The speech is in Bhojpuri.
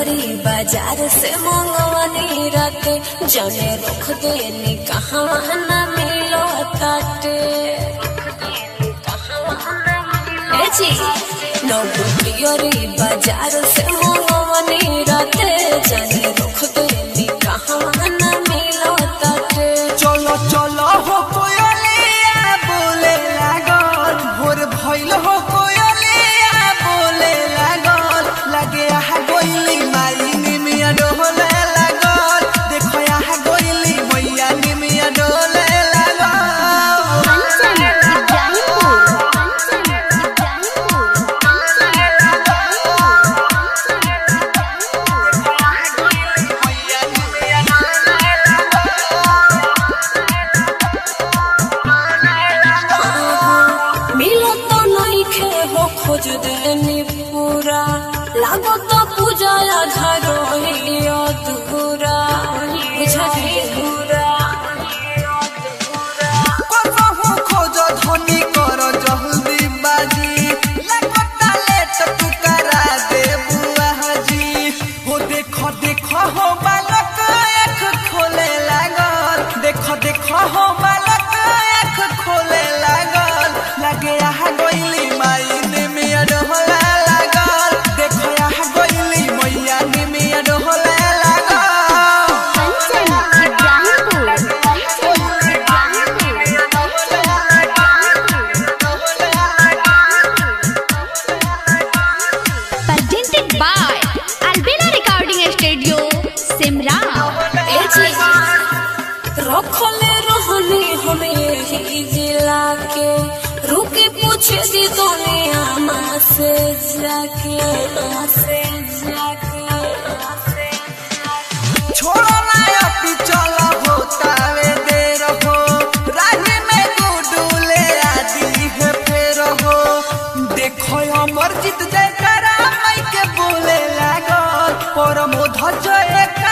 तियरी बाजार से मंगवानी राते जने रख देनी कहाँ न मिलो ताटे ए जी नौगो तियरी बाजार से मंगवानी राते जने रख देनी कहाँ न मिलो ताटे चलो चलो हो कोयलिया बोले लागल भोर भइल हो कोयलिया बोले लागल लगे आहा गोइली माई निमिया डोले लागल देखो आहा गोइली मैया निमिया डोले लागल कंचन इब्राहिमपुर कंचन इब्राहिमपुर मैया निमिया डोले मिलो तो नहीं खे हो खोज देनी पूरा लागो तो पूजा आधा रोही अधूरा बुझली पूरा कसहु खोज धनी कर जल्दी बाजी लगता लेट तू करा दे बुआ जी हो देख देख हो बालक आँख खोले लागल देख देख हो बालक आँख खोले लागल लगे आहा गइली माई ने मिया डोला लागल देख आहा गइली मैया ने मिया डोला लागल Kanchan Ibrahimpur Kanchan Ibrahimpur presented by Albina Recording Studio, Simra. ए जी रखले रहनी हमें यही जिला के रुके पूछे दी दुनिया माँ से जाके माँ से जाके माँ से जाके छोड़ो ना अपी चलो होतावे देर हो राही में गुडूले आदि है फेर हो देखो अमर जीत जयकारा माई के बोले लागल परम ध्वज एक